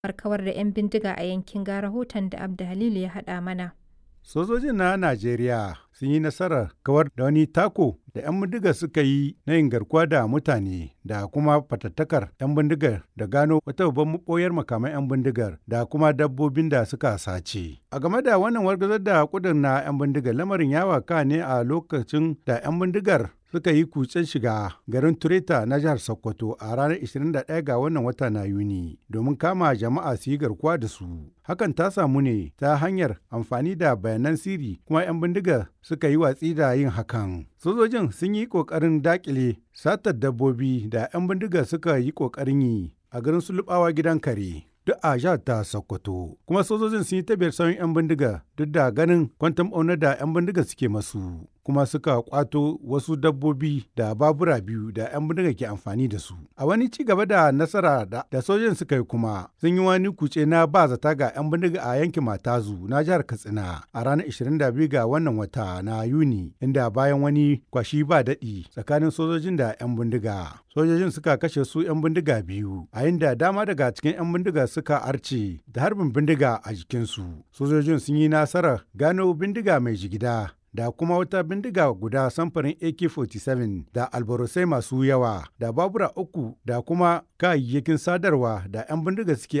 kawar da 'yan bindiga a yankin ga rahoton da Abda Halilu ya haɗa mana. Sojojin na Najeriya sun yi nasarar kawar da wani tako da 'yan bindiga suka yi na yin garkuwa da mutane da kuma fatattakar 'yan bindigar da gano wata babban maɓoyar makaman 'yan bindigar da kuma dabbobin da suka sace. A game da wannan wargazar da kudin na 'yan bindigar lamarin ya waka ne a lokacin da 'yan bindigar suka yi kutsen shiga garin Tureta na jihar Sokoto a ranar 21 ga wannan wata na Yuni domin kama jama'a su yi garkuwa da su. Hakan ta samu ne ta hanyar amfani da bayanan sirri kuma 'yan bindiga suka yi watsi da yin hakan. Sojojin sun yi ƙoƙarin daƙile satar dabbobi da 'yan bindiga suka yi ƙoƙarin yi a garin Sulubawa gidan kare. duk a jihar ta Sokoto. Kuma sojojin sun yi tabiyar sauyin 'yan bindiga duk da ganin kwantam ɓaunar da 'yan bindiga suke masu. Kuma suka kwato wasu dabbobi da babura biyu da 'yan bindiga ke amfani da su. A wani ci gaba da nasara da, da sojojin suka yi kuma sun yi wani kuce na ba zata ga 'yan bindiga a yankin Matazu na jihar Katsina a ranar 22 ga wannan wata na Yuni inda bayan wani kwashi ba daɗi tsakanin sojojin da 'yan bindiga. Sojojin suka kashe su 'yan bindiga biyu a inda dama daga cikin 'yan bindiga suka arce da harbin bindiga a jikinsu. Sojojin sun yi nasarar gano bindiga mai jigida da kuma wata bindiga guda samfarin AK-47 da albarosai masu yawa da babura uku da kuma kayayyakin sadarwa da 'yan bindiga suke